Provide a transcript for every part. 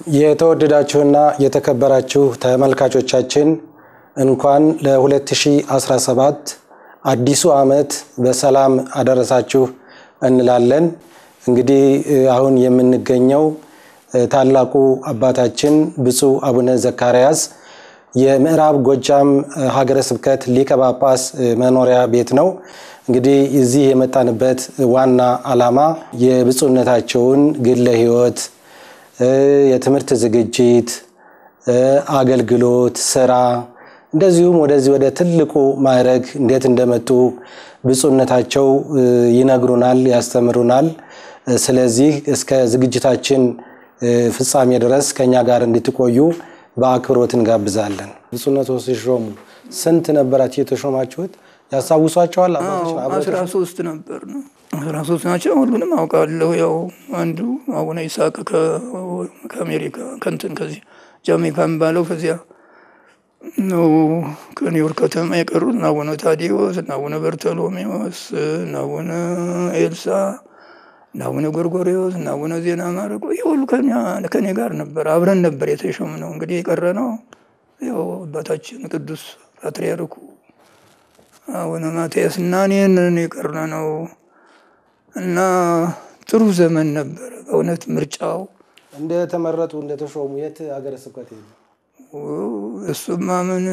የተወደዳችሁና የተከበራችሁ ተመልካቾቻችን እንኳን ለ2017 አዲሱ ዓመት በሰላም አደረሳችሁ እንላለን። እንግዲህ አሁን የምንገኘው ታላቁ አባታችን ብፁዕ አቡነ ዘካርያስ የምዕራብ ጎጃም ሀገረ ስብከት ሊቀ ጳጳስ መኖሪያ ቤት ነው። እንግዲህ እዚህ የመጣንበት ዋና ዓላማ የብፁዕነታቸውን ግለ ሕይወት፣ የትምህርት ዝግጅት፣ አገልግሎት፣ ስራ እንደዚሁም ወደዚህ ወደ ትልቁ ማዕረግ እንዴት እንደመጡ ብፁዕነታቸው ይነግሩናል፣ ያስተምሩናል። ስለዚህ እስከ ዝግጅታችን ፍጻሜ ድረስ ከኛ ጋር እንድትቆዩ በአክብሮት እንጋብዛለን። ብፁዕነቶ ሲሾሙ ስንት ነበራችሁ የተሾማችሁት? ያስታውሷቸዋል? አስራ ሶስት ነበር ነው አስራ ሶስት ናቸው። ሁሉንም አውቃለሁ። ያው አንዱ አቡነ ይስሐቅ ከአሜሪካ ከንትን ከዚህ ጃሜይካ የሚባለው ከዚያ ነው ከኒውዮርክ ከተማ የቀሩት እና አቡነ ታዲዎስ እና አቡነ በርተሎሜዎስ እና አቡነ ኤልሳ እና አቡነ ጎርጎሪዎስ እና አቡነ ዜና ማረቆ ይህ ሁሉ ከኔ ጋር ነበር። አብረን ነበር የተሾም ነው። እንግዲህ የቀረ ነው ያው አባታችን ቅዱስ ፓትርያርኩ አቡነ ማትያስ እና እኔን የቀረ ነው እና ጥሩ ዘመን ነበረ በእውነት ምርጫው እንደተመረጡ እንደተሾሙ የት ሀገረ ስብከት ሄዱ? እሱማ ምን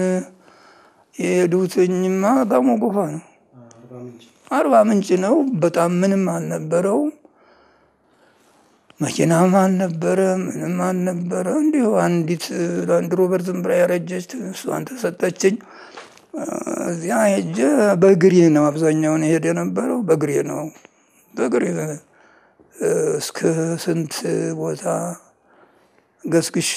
የሄዱትኝማ ጋሞ ጎፋ ነው፣ አርባ ምንጭ ነው። በጣም ምንም አልነበረው፣ መኪናም አልነበረ፣ ምንም አልነበረ። እንዲሁ አንዲት ላንድ ሮቨር ዝም ብላ ያረጀች እሷን ተሰጠችኝ። እዚያ ሄጄ በእግሬ ነው አብዛኛውን ሄድ የነበረው በእግሬ ነው። በእግሬ እስከ ስንት ቦታ ገስግሽ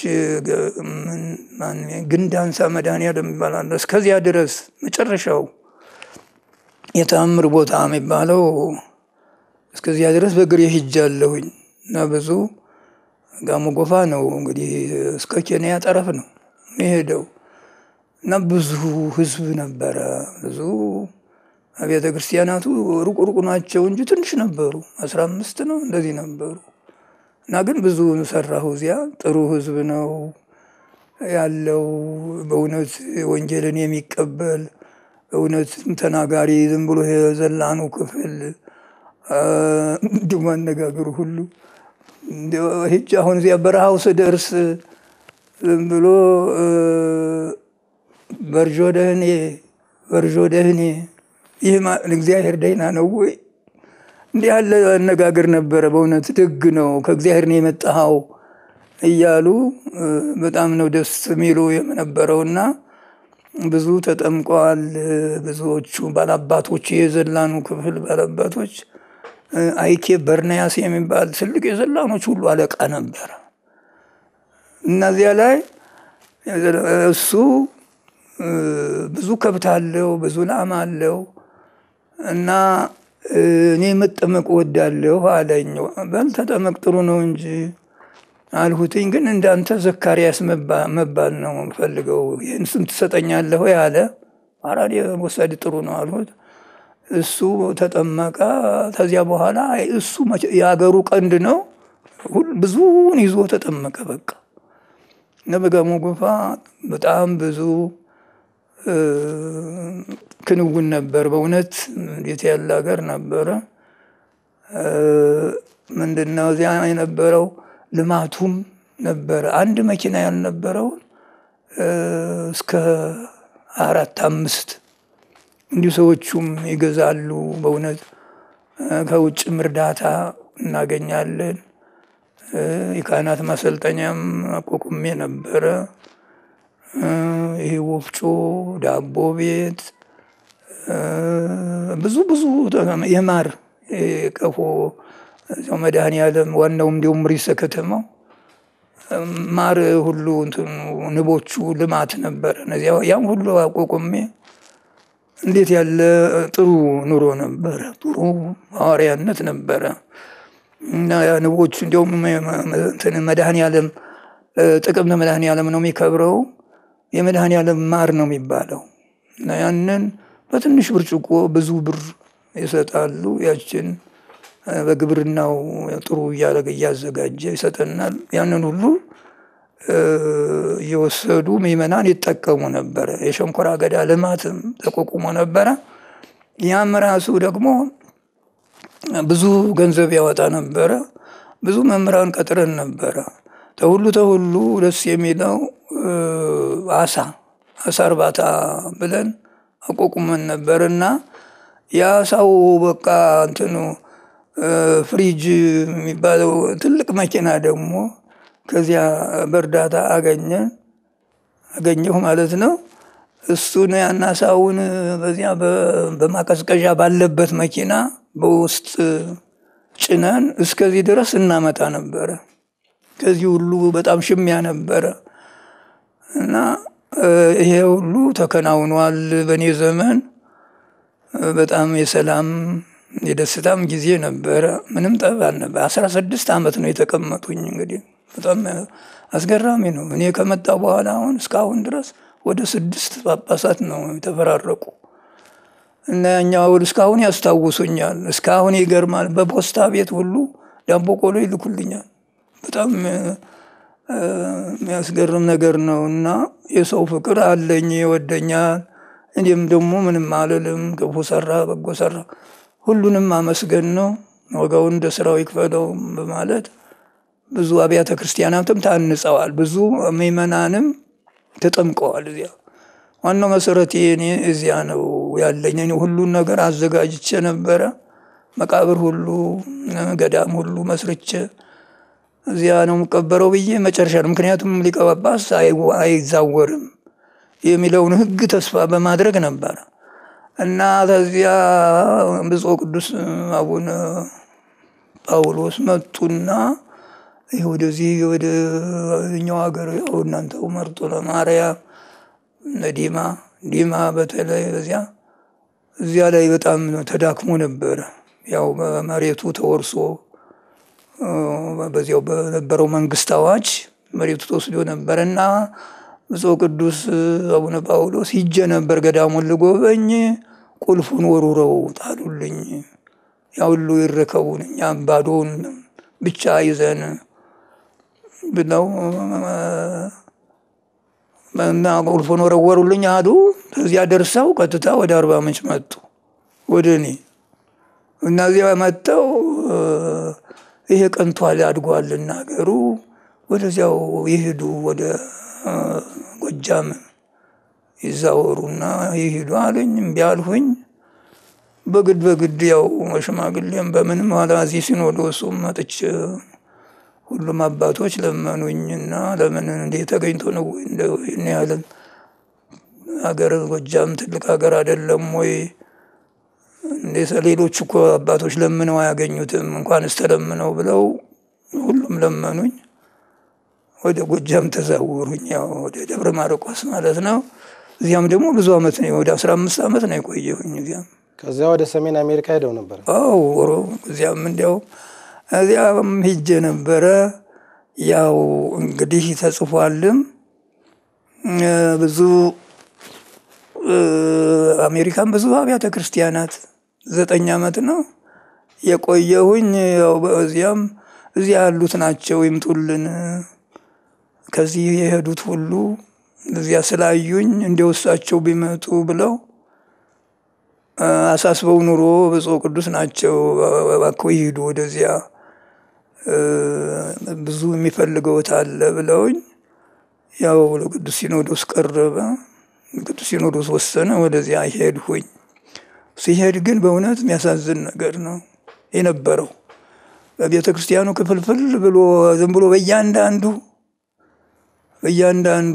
ግንዳንሳ መድኃኔዓለም ይባላል። እስከዚያ ድረስ መጨረሻው የተአምር ቦታ የሚባለው እስከዚያ ድረስ በእግሬ ሄጃለሁኝ እና ብዙ ጋሞ ጎፋ ነው እንግዲህ እስከ ኬንያ ጠረፍ ነው የሄደው እና ብዙ ህዝብ ነበረ። ብዙ አብያተ ክርስቲያናቱ ሩቅ ሩቅ ናቸው እንጂ ትንሽ ነበሩ። አስራ አምስት ነው እንደዚህ ነበሩ። እና ግን ብዙ ሰራሁ እዚያ። ጥሩ ህዝብ ነው ያለው። በእውነት ወንጌልን የሚቀበል እውነት ተናጋሪ ዝም ብሎ የዘላኑ ክፍል እንዲሁም አነጋገሩ ሁሉ ሂጅ አሁን እዚያ በረሃው ስደርስ ዝም ብሎ በርዦ ደህኔ በርዦ ደህኔ ይህ እግዚአብሔር ደህና ነው ወይ? እንዲህ ያለ አነጋገር ነበረ። በእውነት ደግ ነው ከእግዚአብሔር ነው የመጣኸው እያሉ በጣም ነው ደስ የሚሉ የነበረውና ብዙ ተጠምቀዋል። ብዙዎቹ ባላባቶች የዘላኑ ክፍል ባላባቶች አይኬ በርናያስ የሚባል ትልቅ የዘላኖች ሁሉ አለቃ ነበረ። እነዚያ ላይ እሱ ብዙ ከብት አለው፣ ብዙ ላም አለው እና እኔ መጠመቅ ወዳለሁ አለኝ። በል ተጠመቅ ጥሩ ነው እንጂ አልሁትኝ። ግን እንዳንተ ዘካርያስ መባል ነው ፈልገው። ይህን ስም ትሰጠኛለህ ወይ አለ። አራዲ ወሰድ ጥሩ ነው አልሁት። እሱ ተጠመቀ። ከዚያ በኋላ እሱ የሀገሩ ቀንድ ነው። ብዙውን ይዞ ተጠመቀ። በቃ እና በጋሞ ጎፋ በጣም ብዙ ክንውን ነበር። በእውነት እንዴት ያለ ሀገር ነበረ! ምንድነው እዚያ የነበረው ልማቱም ነበረ። አንድ መኪና ያልነበረውን እስከ አራት አምስት እንዲሁ ሰዎቹም ይገዛሉ። በእውነት ከውጭም እርዳታ እናገኛለን። የካህናት ማሰልጠኛም አቋቁሜ ነበረ። ይሄ ወፍጮ፣ ዳቦ ቤት፣ ብዙ ብዙ የማር ቀፎ እዚያው መድኃኔዓለም ዋናው እንዲሁም ሪሰ ከተማው ማር ሁሉ ንቦቹ ልማት ነበረ። እነዚያ ያም ሁሉ አቋቁሜ እንዴት ያለ ጥሩ ኑሮ ነበረ። ጥሩ ሐዋርያነት ነበረ እና ንቦቹ እንዲሁም መድኃኔዓለም ጥቅምት መድኃኔዓለም ነው የሚከብረው የመድኃኔዓለም ማር ነው የሚባለው እና ያንን በትንሽ ብርጭቆ ብዙ ብር ይሰጣሉ። ያችን በግብርናው ጥሩ እያደረገ እያዘጋጀ ይሰጠናል። ያንን ሁሉ እየወሰዱ ምዕመናን ይጠቀሙ ነበረ። የሸንኮራ አገዳ ልማትም ተቋቁሞ ነበረ። ያም ራሱ ደግሞ ብዙ ገንዘብ ያወጣ ነበረ። ብዙ መምህራን ቀጥረን ነበረ። ተሁሉ ተሁሉ ደስ የሚለው አሳ አሳ እርባታ ብለን አቋቁመን ነበር እና የአሳው በቃ እንትኑ ፍሪጅ የሚባለው ትልቅ መኪና ደግሞ ከዚያ በእርዳታ አገኘ አገኘሁ ማለት ነው። እሱን ያን አሳውን በዚያ በማቀዝቀዣ ባለበት መኪና በውስጥ ጭነን እስከዚህ ድረስ እናመጣ ነበረ። ከዚህ ሁሉ በጣም ሽሚያ ነበረ እና ይሄ ሁሉ ተከናውኗል በእኔ ዘመን። በጣም የሰላም የደስታም ጊዜ ነበረ። ምንም ጠብ አልነበረ። አስራ ስድስት ዓመት ነው የተቀመጡኝ። እንግዲህ በጣም አስገራሚ ነው። እኔ ከመጣ በኋላ አሁን እስካሁን ድረስ ወደ ስድስት ጳጳሳት ነው የተፈራረቁ እና ያኛው እስካሁን ያስታውሱኛል። እስካሁን ይገርማል። በፖስታ ቤት ሁሉ ዳቦ ቆሎ ይልኩልኛል። በጣም የሚያስገርም ነገር ነው እና የሰው ፍቅር አለኝ፣ ይወደኛል። እኔም ደግሞ ምንም አልልም። ክፉ ሰራ በጎ ሰራ ሁሉንም አመስገን ነው። ወጋውን እንደ ስራው ይክፈለው በማለት ብዙ አብያተ ክርስቲያናትም ታንጸዋል። ብዙ ምዕመናንም ተጠምቀዋል። እዚያ ዋናው መሰረቴ እኔ እዚያ ነው ያለኝ። እኔ ሁሉን ነገር አዘጋጅቼ ነበረ። መቃብር ሁሉ ገዳም ሁሉ መስርቼ እዚያ ነው የምቀበረው ብዬ መጨረሻ ነው። ምክንያቱም ሊቀ ጳጳስ አይዛወርም የሚለውን ሕግ ተስፋ በማድረግ ነበረ እና ከዚያ ብፁዕ ቅዱስ አቡነ ጳውሎስ መጡና ይህ ወደዚህ ወደ እኛው ሀገር ያው እናንተው መርጦ ለማርያም ዲማ ዲማ በተለይ በዚያ እዚያ ላይ በጣም ተዳክሞ ነበረ። ያው መሬቱ ተወርሶ በዚያው በነበረው መንግስት አዋጅ መሬቱ ተወስዶ ነበር እና ብፁዕ ቅዱስ አቡነ ጳውሎስ ሂጄ ነበር ገዳሙን ልጎበኝ። ቁልፉን ወሩረው ጣሉልኝ። ያ ሁሉ ይረከቡን እኛም ባዶውን ብቻ ይዘን ብለው እና ቁልፉን ወረወሩልኝ አሉ። ከዚያ ደርሰው ቀጥታ ወደ አርባ ምንጭ መጡ ወደ እኔ እና እዚያ መጥተው ይሄ ቀንቷል አድጓልና ሀገሩ ወደዚያው ይሄዱ ወደ ጎጃም ይዛወሩና ይሄዱ አሉኝ። እምቢ አልሁኝ። በግድ በግድ ያው ሽማግሌም በምንም ኋላ እዚህ ሲኖዶሱም መጥቼ ሁሉም አባቶች ለመኑኝና ለምን እንዴ ተገኝቶ ነው እንደው ይህን ያህልም ሀገር ጎጃም ትልቅ ሀገር አይደለም ወይ? እንዴ ሌሎች እኮ አባቶች ለምነው አያገኙትም እንኳንስ ተለምነው ብለው ሁሉም ለመኑኝ። ወደ ጎጃም ተዛወሩኝ። ያው ወደ ደብረ ማርቆስ ማለት ነው። እዚያም ደግሞ ብዙ አመት ነው፣ ወደ አስራ አምስት አመት ነው የቆየሁኝ እዚያም። ከዚያ ወደ ሰሜን አሜሪካ ሄደው ነበር? አዎ እዚያም እንዲያው እዚያም ሂጄ ነበረ። ያው እንግዲህ ተጽፏልም ብዙ አሜሪካን ብዙ አብያተ ክርስቲያናት ዘጠኝ አመት ነው የቆየሁኝ። ያው በዚያም እዚያ ያሉት ናቸው ይምጡልን ከዚህ የሄዱት ሁሉ እዚያ ስላዩኝ እንዲወሳቸው ቢመጡ ብለው አሳስበው ኑሮ ብፁዕ ቅዱስ ናቸው እባክዎ ይሂዱ ወደዚያ ብዙ የሚፈልገውት አለ ብለውኝ ያው ለቅዱስ ሲኖዶስ ቀረበ። ቅዱስ ሲኖዶስ ወሰነ። ወደዚያ ሄድሁኝ። ሲሄድ ግን በእውነት የሚያሳዝን ነገር ነው የነበረው። በቤተ ክርስቲያኑ ክፍልፍል ብሎ ዝም ብሎ በእያንዳንዱ በእያንዳንዱ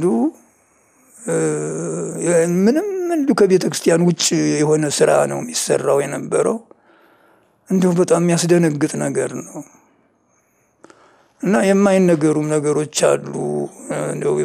ምንም እንዲሁ ከቤተ ክርስቲያን ውጭ የሆነ ስራ ነው የሚሰራው የነበረው። እንዲሁ በጣም የሚያስደነግጥ ነገር ነው እና የማይነገሩም ነገሮች አሉ። እንደው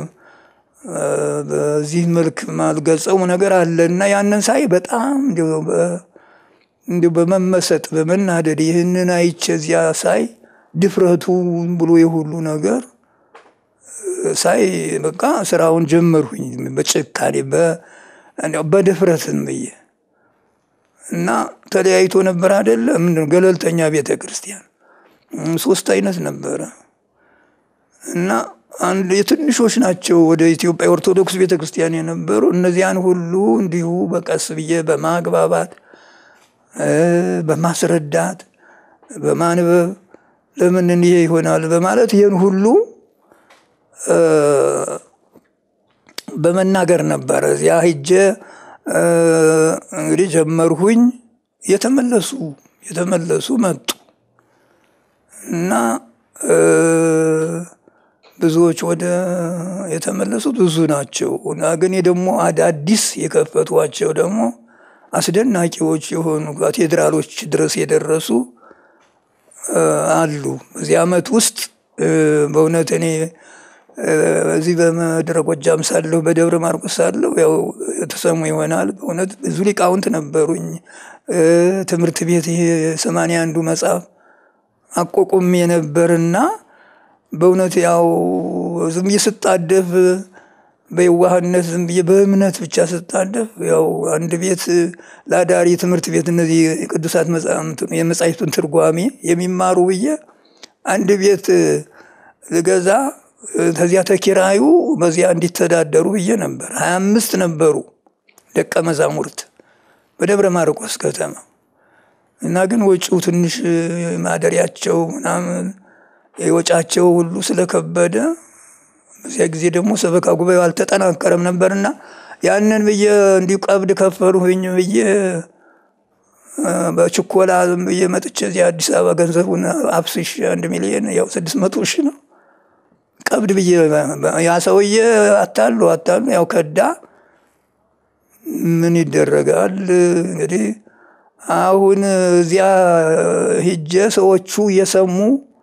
በዚህ መልክ ማልገልጸው ነገር አለ እና ያንን ሳይ በጣም እንዲሁ በመመሰጥ በመናደድ ይህንን አይቼ እዚያ ሳይ ድፍረቱ ብሎ የሁሉ ነገር ሳይ በቃ ስራውን ጀመርሁኝ በጭካኔ በድፍረትን ብዬ እና ተለያይቶ ነበር አይደለ? ምንድን ገለልተኛ ቤተ ክርስቲያን ሶስት አይነት ነበረ እና አንድ የትንሾች ናቸው ወደ ኢትዮጵያ ኦርቶዶክስ ቤተክርስቲያን የነበሩ እነዚያን ሁሉ እንዲሁ በቀስ ብዬ በማግባባት በማስረዳት በማንበብ ለምን እንዲህ ይሆናል በማለት ይህን ሁሉ በመናገር ነበረ። እዚያ ሂጄ እንግዲህ ጀመርሁኝ። የተመለሱ የተመለሱ መጡ እና ብዙዎች ወደ የተመለሱት ብዙ ናቸው እና ግን ደግሞ አዳዲስ የከፈቷቸው ደግሞ አስደናቂዎች የሆኑ ካቴድራሎች ድረስ የደረሱ አሉ። በዚህ ዓመት ውስጥ በእውነት እኔ እዚህ በምድረ ጎጃም ሳለሁ በደብረ ማርቆስ ሳለሁ ያው የተሰሙ ይሆናል። በእውነት ብዙ ሊቃውንት ነበሩኝ። ትምህርት ቤት ይሄ ሰማንያ አንዱ መጽሐፍ አቋቁሜ ነበርና በእውነት ያው ዝም ብዬ ስጣደፍ በየዋህነት ዝም ብዬ በእምነት ብቻ ስጣደፍ ያው አንድ ቤት ለአዳሪ ትምህርት ቤት እነዚህ ቅዱሳት የመጻሕፍቱን ትርጓሜ የሚማሩ ብዬ አንድ ቤት ልገዛ ከዚያ ተኪራዩ በዚያ እንዲተዳደሩ ብዬ ነበር። ሀያ አምስት ነበሩ ደቀ መዛሙርት በደብረ ማርቆስ ከተማ እና ግን ወጪው ትንሽ ማደሪያቸው ምናምን የወጫቸው ሁሉ ስለከበደ በዚያ ጊዜ ደግሞ ሰበካ ጉባኤው አልተጠናከረም ነበርና ያንን ብዬ እንዲሁ ቀብድ ከፈሉኝ ብዬ በችኮላ ዝም ብዬ መጥቼ እዚህ አዲስ አበባ ገንዘቡን አፍስሽ አንድ ሚሊዮን ያው ስድስት መቶ ሺህ ነው ቀብድ ብዬ ያ ሰውዬ አታሉ አታሉ ያው ከዳ። ምን ይደረጋል እንግዲህ አሁን እዚያ ሂጄ ሰዎቹ እየሰሙ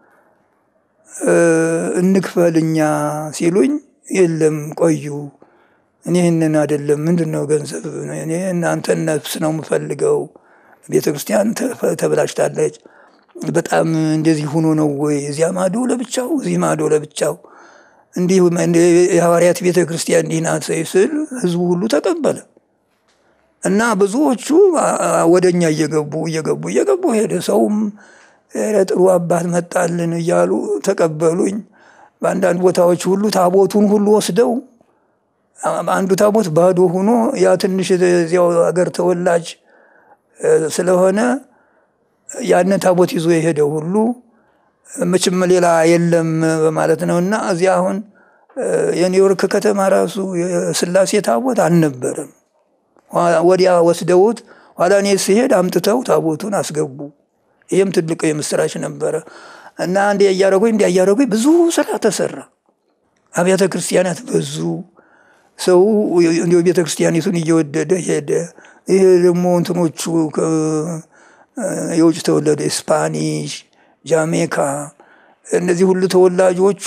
እንክፈልኛ ሲሉኝ የለም ቆዩ፣ እኔ ይህንን አይደለም ምንድን ነው ገንዘብ፣ እኔ እናንተን ነፍስ ነው የምፈልገው። ቤተ ክርስቲያን ተበላሽታለች። በጣም እንደዚህ ሆኖ ነው ወይ እዚያ ማዶ ለብቻው እዚህ ማዶ ለብቻው እንዲህ የሐዋርያት ቤተ ክርስቲያን እንዲህ ናት ስል ህዝቡ ሁሉ ተቀበለ እና ብዙዎቹ ወደ እኛ እየገቡ እየገቡ እየገቡ ሄደ። ሰውም ጥሩ አባት መጣልን እያሉ ተቀበሉኝ። በአንዳንድ ቦታዎች ሁሉ ታቦቱን ሁሉ ወስደው አንዱ ታቦት ባዶ ሆኖ ያ ትንሽ እዚያው ሀገር ተወላጅ ስለሆነ ያንን ታቦት ይዞ የሄደው ሁሉ መቼም ሌላ የለም በማለት ነው። እና እዚያ አሁን የኒውዮርክ ከተማ ራሱ የስላሴ ታቦት አልነበረም። ወዲያ ወስደውት ኋላ እኔ ሲሄድ አምጥተው ታቦቱን አስገቡ። ይህም ትልቅ የምስራች ነበረ እና እንዲ እያደረጉኝ እንዲ እያደረጉኝ ብዙ ስራ ተሰራ። አብያተ ክርስቲያናት በዙ። ሰው እንዲ ቤተ ክርስቲያኒቱን እየወደደ ሄደ። ይሄ ደግሞ እንትኖቹ የውጭ ተወለደ ስፓኒሽ፣ ጃሜካ እነዚህ ሁሉ ተወላጆቹ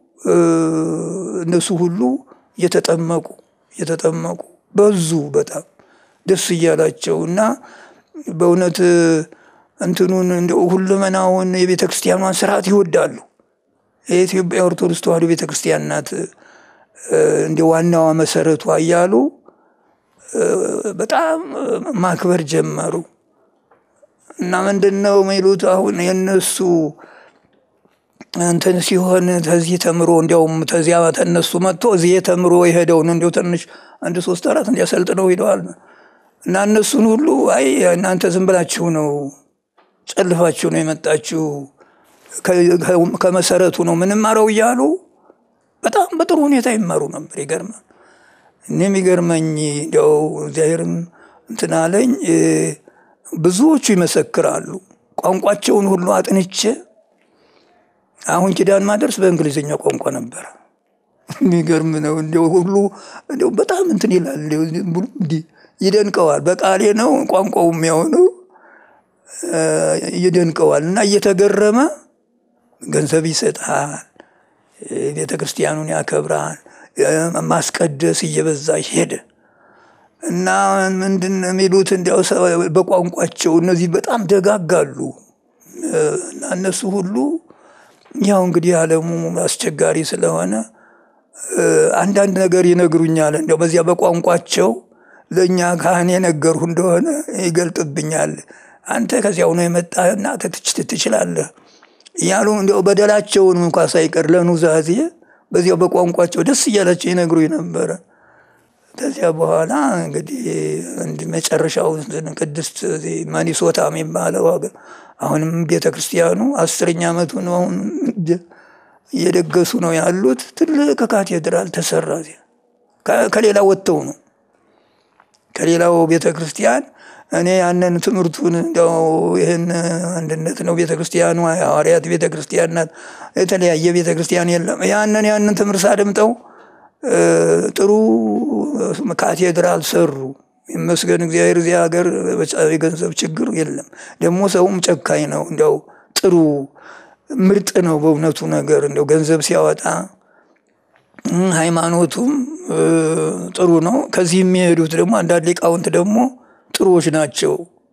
እነሱ ሁሉ እየተጠመቁ እየተጠመቁ በዙ በጣም ደስ እያላቸው እና በእውነት እንትኑን እንደ ሁለመናውን የቤተ ክርስቲያኗን ስርዓት ይወዳሉ። የኢትዮጵያ ኦርቶዶክስ ተዋሕዶ ቤተ ክርስቲያን ናት እንደ ዋናዋ መሰረቷ እያሉ በጣም ማክበር ጀመሩ እና ምንድን ነው የሚሉት አሁን የነሱ እንትን ሲሆን ተዚህ ተምሮ እንዲያውም ተዚያ ተነሱ መጥቶ እዚህ ተምሮ የሄደውን እንዲያው ትንሽ አንድ ሶስት አራት እንዲያሰልጥነው ሂደዋል እና እነሱን ሁሉ አይ እናንተ ዝም ብላችሁ ነው ጨልፋችሁ ነው የመጣችሁ ከመሰረቱ ነው ምንማረው እያሉ በጣም በጥሩ ሁኔታ ይማሩ ነበር። ይገርማል። እኔ የሚገርመኝ እንዲያው እግዚአብሔርም እንትን አለኝ ብዙዎቹ ይመሰክራሉ። ቋንቋቸውን ሁሉ አጥንቼ አሁን ኪዳን ማደርስ በእንግሊዝኛ ቋንቋ ነበረ። የሚገርም ነው። እንዲያው ሁሉ እንዲያው በጣም እንትን ይላል። እንዲህ ይደንቀዋል። በቃሌ ነው ቋንቋው የሚሆነው ይደንቀዋል። እና እየተገረመ ገንዘብ ይሰጣል፣ ቤተ ክርስቲያኑን ያከብራል። ማስቀደስ እየበዛ ሄደ እና ምንድን የሚሉት እንዲያው በቋንቋቸው እነዚህ በጣም ደጋጋሉ እና እነሱ ሁሉ ያው እንግዲህ ዓለሙ አስቸጋሪ ስለሆነ አንዳንድ ነገር ይነግሩኛል። እንዲያው በዚያ በቋንቋቸው ለእኛ ካህን የነገርሁ እንደሆነ ይገልጥብኛል። አንተ ከዚያው ነው የመጣህና ትችላለህ እያሉ እንዲያው በደላቸውን እንኳ ሳይቀር ለኑዛዜ በዚያው በቋንቋቸው ደስ እያላቸው ይነግሩኝ ነበረ። ከዚያ በኋላ እንግዲህ መጨረሻው ቅድስት ማኒሶታ የሚባለው ሀገር አሁንም ቤተ ክርስቲያኑ አስረኛ ዓመቱ ነው። አሁን እየደገሱ ነው ያሉት። ትልቅ ካቴድራል ተሰራ። ከሌላ ወጥተው ነው ከሌላው ቤተ ክርስቲያን እኔ ያንን ትምህርቱን እንደው ይህን አንድነት ነው ቤተ ክርስቲያኑ ሐዋርያት ቤተ ክርስቲያን ናት፣ የተለያየ ቤተ ክርስቲያን የለም። ያንን ያንን ትምህርት ሳደምጠው ጥሩ ካቴድራል ሰሩ። ይመስገን እግዚአብሔር። እዚህ ሀገር የገንዘብ ችግር የለም። ደግሞ ሰውም ጨካኝ ነው። እንዲያው ጥሩ ምርጥ ነው በእውነቱ ነገር እንዲያው ገንዘብ ሲያወጣ ሃይማኖቱም ጥሩ ነው። ከዚህ የሚሄዱት ደግሞ አንዳንድ ሊቃውንት ደግሞ ጥሩዎች ናቸው፣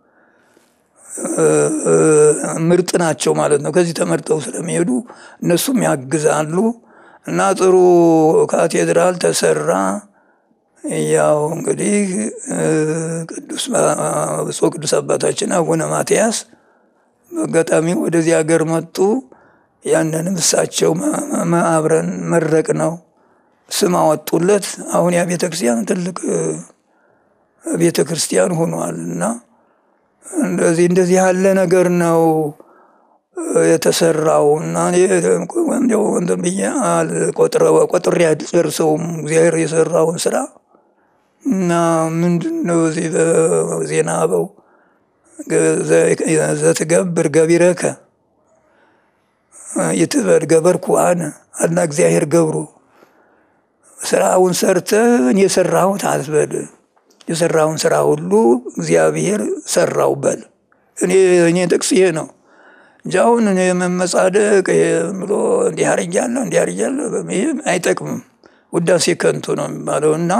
ምርጥ ናቸው ማለት ነው። ከዚህ ተመርጠው ስለሚሄዱ እነሱም ያግዛሉ እና ጥሩ ካቴድራል ተሰራ። ያው እንግዲህ ቅዱስ ብፁዕ ቅዱስ አባታችን አቡነ ማትያስ በአጋጣሚ ወደዚህ ሀገር መጡ። ያንንም እሳቸው አብረን መረቅ ነው ስም አወጡለት። አሁን ያ ቤተ ክርስቲያን ትልቅ ቤተ ክርስቲያን ሆኗል እና እንደዚህ እንደዚህ ያለ ነገር ነው የተሰራው እና እንትን ብዬ ቆጥሬ አልጨርሰውም እግዚአብሔር የሰራውን ስራ እና ምንድን ነው እዚህ በዜና አበው ዘትገብር ገቢረከ ይትበል ገበርኩ አነ አላ እግዚአብሔር ገብሮ ስራውን ሰርተህ እኔ የሰራሁት አትበል የሰራውን ስራ ሁሉ እግዚአብሔር ሰራው በል። እኔ እኔ ጥቅስ ይሄ ነው እንጂ አሁን እኔ መመጻደቅ ብሎ እንዲህ አርጊያለሁ እንዲህ አርጊያለሁ ይህ አይጠቅምም። ውዳሴ ከንቱ ነው የሚባለው እና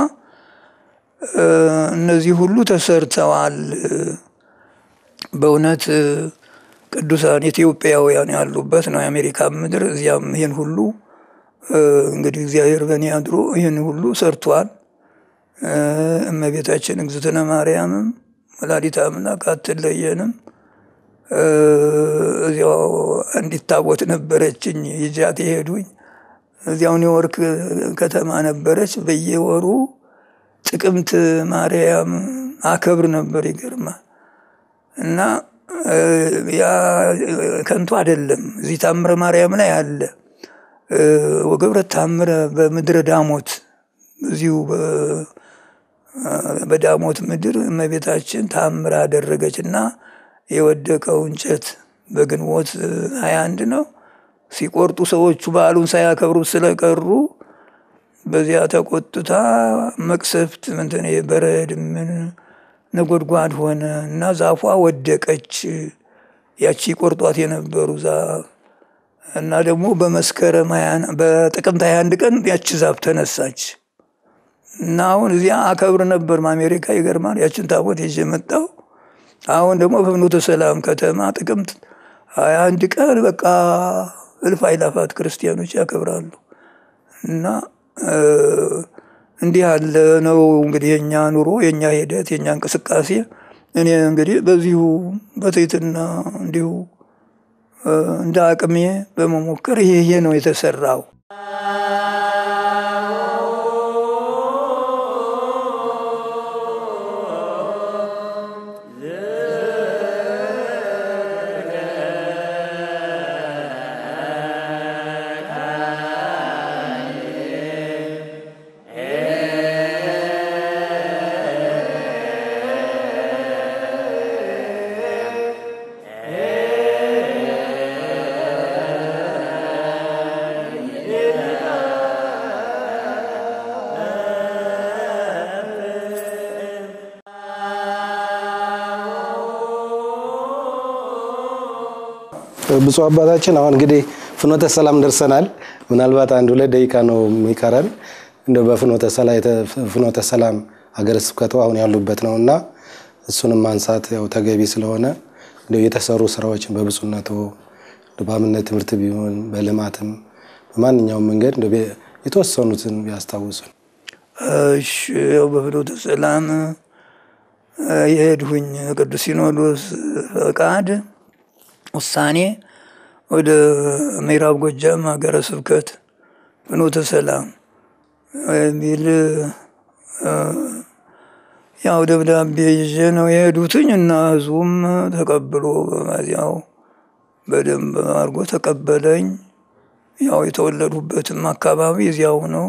እነዚህ ሁሉ ተሰርተዋል። በእውነት ቅዱሳን ኢትዮጵያውያን ያሉበት ነው የአሜሪካ ምድር። እዚያም ይህን ሁሉ እንግዲህ እግዚአብሔር በእኔ አድሮ ይህን ሁሉ ሰርቷል። እመቤታችን እግዝእትነ ማርያምም ወላዲተ አምላክ አትለየንም። እዚያው አንዲት ታቦት ነበረችኝ ይዣት የሄዱኝ እዚያው ኒውዮርክ ከተማ ነበረች። በየወሩ ጥቅምት ማርያም አከብር ነበር። ይገርማል። እና ያ ከንቱ አይደለም። እዚህ ታምረ ማርያም ላይ አለ ወገብረ ታምረ በምድረ ዳሞት እዚሁ በዳሞት ምድር እመቤታችን ታምር አደረገች እና የወደቀው እንጨት በግንቦት ሀያ አንድ ነው ሲቆርጡ ሰዎቹ በዓሉን ሳያከብሩት ስለቀሩ በዚያ ተቆጥታ መቅሰፍት ምንትን በረድ ምን ነጎድጓድ ሆነ እና ዛፏ ወደቀች። ያቺ ቆርጧት የነበሩ ዛፍ እና ደግሞ በመስከረም በጥቅምት ሀያ አንድ ቀን ያቺ ዛፍ ተነሳች እና አሁን እዚያ አከብር ነበር አሜሪካ። ይገርማል። ያችን ታቦት ይዤ መጣሁ። አሁን ደግሞ በፍኖተ ሰላም ከተማ ጥቅምት ሀያ አንድ ቀን በቃ እልፍ አእላፋት ክርስቲያኖች ያከብራሉ እና እንዲህ ያለ ነው እንግዲህ የኛ ኑሮ፣ የኛ ሂደት፣ የኛ እንቅስቃሴ። እኔ እንግዲህ በዚሁ በትህትና እንዲሁ እንደ አቅሜ በመሞከር ይሄ ይሄ ነው የተሰራው። ብፁዕ አባታችን አሁን እንግዲህ ፍኖተ ሰላም ደርሰናል። ምናልባት አንድ ሁለት ደቂቃ ነው የሚቀረን። እንደ በፍኖተ ሰላም ሀገረ ስብከቱ አሁን ያሉበት ነው እና እሱንም ማንሳት ያው ተገቢ ስለሆነ እንደው የተሰሩ ስራዎችን በብፁዕነቱ በአብነት ትምህርት ቢሆን በልማትም በማንኛውም መንገድ እንደው የተወሰኑትን ቢያስታውሱን። እሺ ያው በፍኖተ ሰላም የሄድሁኝ ቅዱስ ሲኖዶስ ፈቃድ ውሳኔ ወደ ምዕራብ ጎጃም ሀገረ ስብከት ፍኖተ ሰላም የሚል ያው ደብዳቤ ይዤ ነው የሄዱትኝ እና ህዝቡም ተቀብሎ በማዚያው በደንብ አድርጎ ተቀበለኝ። ያው የተወለዱበትም አካባቢ እዚያው ነው።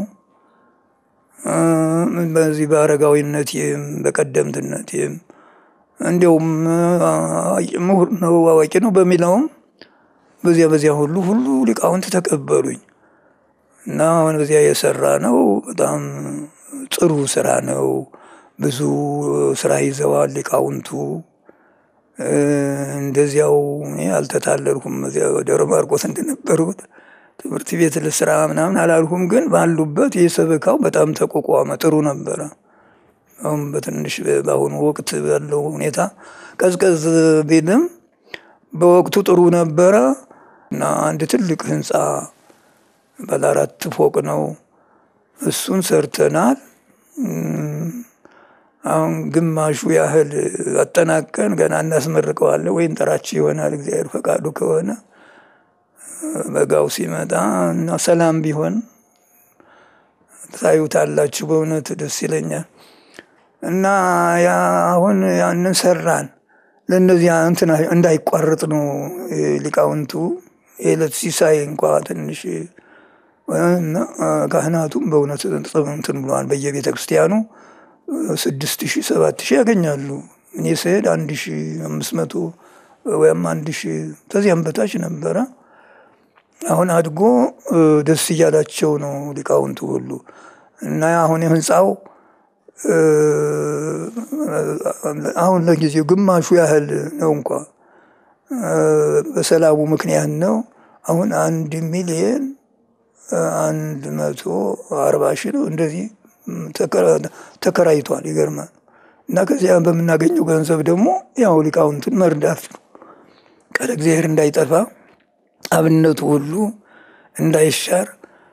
በዚህ በአረጋዊነቴም በቀደምትነቴም እንዲያውም ምሁር ነው አዋቂ ነው በሚለውም በዚያ በዚያ ሁሉ ሁሉ ሊቃውንት ተቀበሉኝ እና አሁን በዚያ የሰራ ነው በጣም ጥሩ ስራ ነው። ብዙ ስራ ይዘዋል ሊቃውንቱ። እንደዚያው እኔ አልተታለልኩም። እዚያ ደብረ ማርቆስ እንደነበሩት ትምህርት ቤት ልስራ ምናምን አላልኩም። ግን ባሉበት የሰበካው በጣም ተቋቋመ፣ ጥሩ ነበረ። አሁን በትንሽ በአሁኑ ወቅት ባለው ሁኔታ ቀዝቀዝ ቢልም በወቅቱ ጥሩ ነበረ እና አንድ ትልቅ ህንፃ ባለ አራት ፎቅ ነው። እሱን ሰርተናል። አሁን ግማሹ ያህል አጠናቀን ገና እናስመርቀዋለን ወይ እንጠራችሁ ይሆናል እግዚአብሔር ፈቃዱ ከሆነ በጋው ሲመጣ እና ሰላም ቢሆን ታዩታላችሁ። በእውነት ደስ ይለኛል። እና ያ አሁን ያንን ሰራን። ለእነዚያ እንትና እንዳይቋረጥ ነው ሊቃውንቱ የዕለት ሲሳይ እንኳ ትንሽ እና ካህናቱም በእውነት እንትን ብለዋል። በየቤተ ክርስቲያኑ ስድስት ሺህ ሰባት ሺህ ያገኛሉ። እኔ ስሄድ አንድ ሺህ አምስት መቶ ወይም አንድ ሺህ ከዚያም በታች ነበረ። አሁን አድጎ ደስ እያላቸው ነው ሊቃውንቱ ሁሉ እና አሁን የህንፃው አሁን ለጊዜው ግማሹ ያህል ነው እንኳ በሰላሙ ምክንያት ነው። አሁን አንድ ሚሊየን አንድ መቶ አርባ ሺህ ነው እንደዚህ ተከራይቷል። ይገርማል። እና ከዚያ በምናገኘው ገንዘብ ደግሞ ያው ሊቃውንቱን መርዳት ነው። ቃለ እግዚአብሔር እንዳይጠፋ አብነቱ ሁሉ እንዳይሻር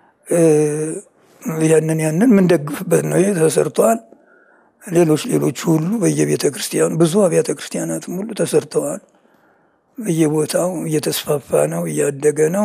ያንን ያንን የምንደግፍበት ነው። ይህ ተሰርተዋል። ሌሎች ሌሎች ሁሉ በየቤተ ክርስቲያኑ ብዙ አብያተ ክርስቲያናትም ሁሉ ተሰርተዋል። በየቦታው እየተስፋፋ ነው፣ እያደገ ነው።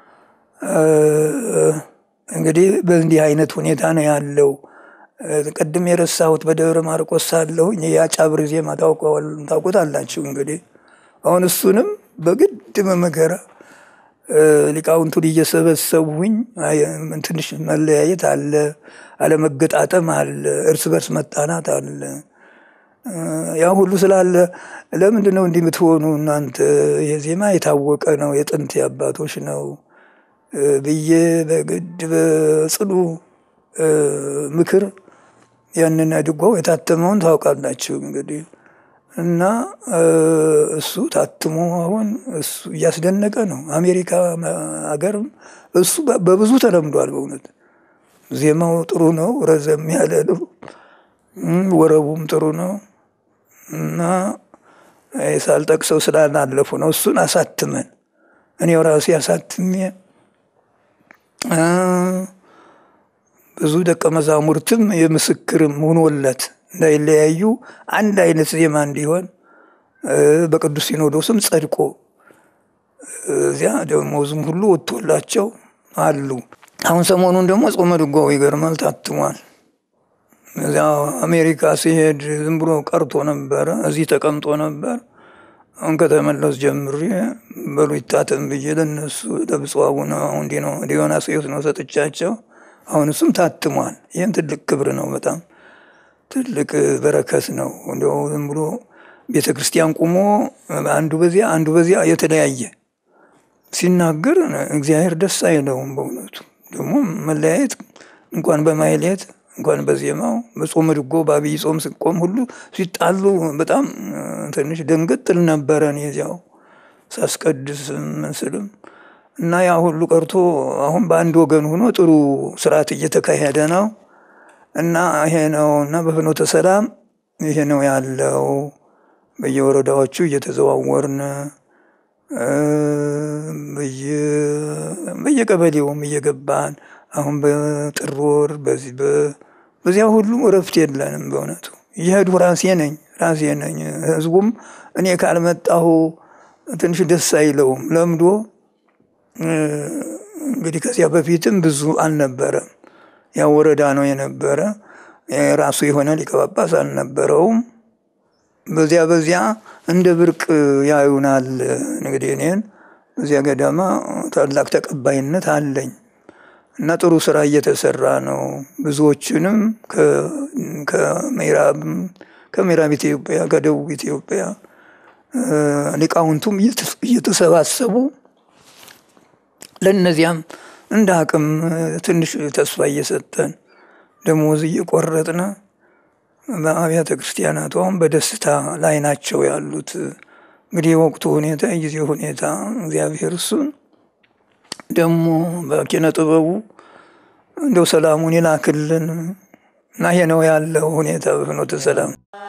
እንግዲህ በእንዲህ አይነት ሁኔታ ነው ያለው። ቅድም የረሳሁት በደብረ ማርቆስ ሳለሁኝ የአጫብር ዜማ ታውቁታላችሁ። እንግዲህ አሁን እሱንም በግድ በመከራ ሊቃውንቱን እየሰበሰቡኝ ትንሽ መለያየት አለ፣ አለመገጣጠም አለ፣ እርስ በርስ መጣናት አለ። ያ ሁሉ ስላለ ለምንድን ነው እንዲህ የምትሆኑ እናንተ? የዜማ የታወቀ ነው፣ የጥንት አባቶች ነው ብዬ በግድ በጽኑ ምክር ያንን ድጓው የታተመውን ታውቃላችሁ እንግዲህ እና እሱ ታትሞ አሁን እሱ እያስደነቀ ነው። አሜሪካ ሀገርም እሱ በብዙ ተለምዷል። በእውነት ዜማው ጥሩ ነው፣ ረዘም ያለ ነው፣ ወረቡም ጥሩ ነው እና ሳልጠቅሰው ስላላለፉ ነው። እሱን አሳትመን እኔው ራሴ አሳትሜ ብዙ ደቀ መዛሙርትም የምስክርም ሆኖለት እንዳይለያዩ አንድ አይነት ዜማ እንዲሆን በቅዱስ ሲኖዶስም ጸድቆ እዚያ ደሞዝም ሁሉ ወጥቶላቸው አሉ። አሁን ሰሞኑን ደግሞ ጾመ ድጓው ይገርማል ታትሟል። እዚያ አሜሪካ ሲሄድ ዝም ብሎ ቀርቶ ነበረ፣ እዚህ ተቀምጦ ነበር። አሁን ከተመለስ ጀምሬ በሉ ይታተም ብዬ ለነሱ ለብፁዕ አቡነ ዲዮናስዮስ ነው ሰጥቻቸው። አሁን እሱም ታትሟል። ይህም ትልቅ ክብር ነው። በጣም ትልቅ በረከት ነው። እንዲያው ዝም ብሎ ቤተ ክርስቲያን ቁሞ አንዱ በዚያ አንዱ በዚያ የተለያየ ሲናገር እግዚአብሔር ደስ አይለውም። በእውነቱ ደግሞ መለያየት እንኳን በማይሌት እንኳን በዜማው በጾመ ድጎ በአብይ ጾም ስቆም ሁሉ ሲጣሉ በጣም ትንሽ ደንገጥል ነበረ። እኔ እዚያው ሳስቀድስ ምስልም እና ያ ሁሉ ቀርቶ አሁን በአንድ ወገን ሆኖ ጥሩ ስርዓት እየተካሄደ ነው እና ይሄ ነው እና በፍኖተ ሰላም ይሄ ነው ያለው። በየወረዳዎቹ እየተዘዋወርን በየቀበሌውም እየገባን አሁን በጥር ወር በዚህ በዚያ ሁሉ እረፍት የለንም። በእውነቱ እየሄዱ ራሴ ነኝ ራሴ ነኝ። ህዝቡም እኔ ካልመጣሁ ትንሽ ደስ አይለውም። ለምዶ እንግዲህ ከዚያ በፊትም ብዙ አልነበረም። ያው ወረዳ ነው የነበረ። የራሱ የሆነ ሊቀ ጳጳስ አልነበረውም። በዚያ በዚያ እንደ ብርቅ ያዩናል። እንግዲህ እኔን በዚያ ገዳማ ታላቅ ተቀባይነት አለኝ እና ጥሩ ስራ እየተሰራ ነው። ብዙዎችንም ከምዕራብ ከምዕራብ ኢትዮጵያ ከደቡብ ኢትዮጵያ ሊቃውንቱም እየተሰባሰቡ ለእነዚያም እንደ አቅም ትንሽ ተስፋ እየሰጠን ደሞዝ እየቆረጥን በአብያተ ክርስቲያናቱ አሁን በደስታ ላይ ናቸው ያሉት። እንግዲህ የወቅቱ ሁኔታ የጊዜ ሁኔታ እግዚአብሔር እሱን ደግሞ በኪነ ጥበቡ እንደው ሰላሙን ይላክልን እና ይሄ ነው ያለው ሁኔታ በፍኖተ ሰላም።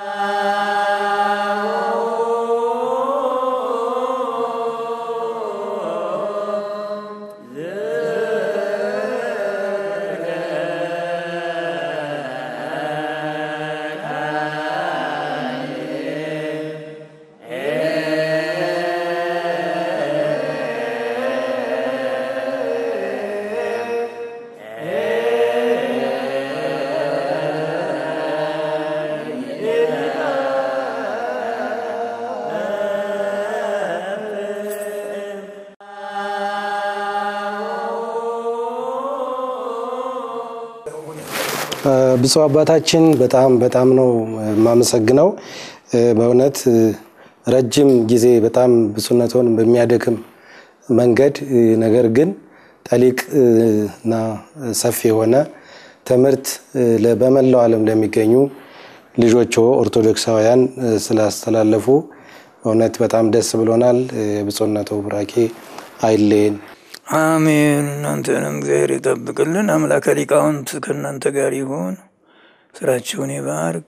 ብፁዕ አባታችን በጣም በጣም ነው የማመሰግነው። በእውነት ረጅም ጊዜ በጣም ብፁዕነቶን በሚያደክም መንገድ ነገር ግን ጠሊቅ እና ሰፊ የሆነ ትምህርት በመላው ዓለም ለሚገኙ ልጆች ኦርቶዶክሳውያን ስላስተላለፉ በእውነት በጣም ደስ ብሎናል። የብፁዕነቶ ቡራኬ አይለየን። አሜን። እናንተንም እግዚአብሔር ይጠብቅልን። አምላከ ሊቃውንት ከእናንተ ጋር ይሁን። ስራችሁን ይባርክ።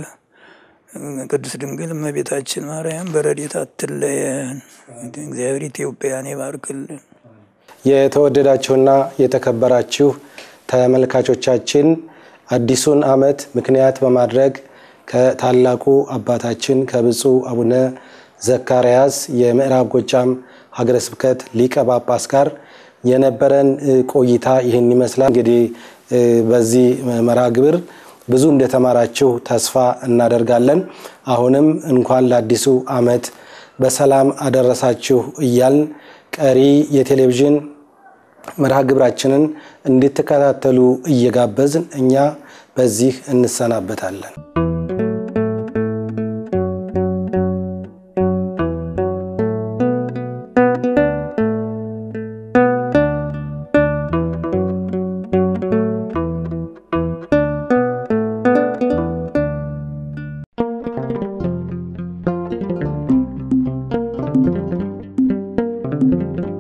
ቅድስት ድንግል እመቤታችን ማርያም በረድኤታ አትለየን። እግዚአብሔር ኢትዮጵያን ይባርክልን። የተወደዳችሁና የተከበራችሁ ተመልካቾቻችን አዲሱን ዓመት ምክንያት በማድረግ ከታላቁ አባታችን ከብፁዕ አቡነ ዘካርያስ የምዕራብ ጎጃም ሀገረ ስብከት ሊቀ ጳጳስ ጋር የነበረን ቆይታ ይህን ይመስላል። እንግዲህ በዚህ መርሃ ግብር ብዙ እንደተማራችሁ ተስፋ እናደርጋለን። አሁንም እንኳን ለአዲሱ ዓመት በሰላም አደረሳችሁ እያልን ቀሪ የቴሌቪዥን መርሃ ግብራችንን እንድትከታተሉ እየጋበዝን እኛ በዚህ እንሰናበታለን። Thank you.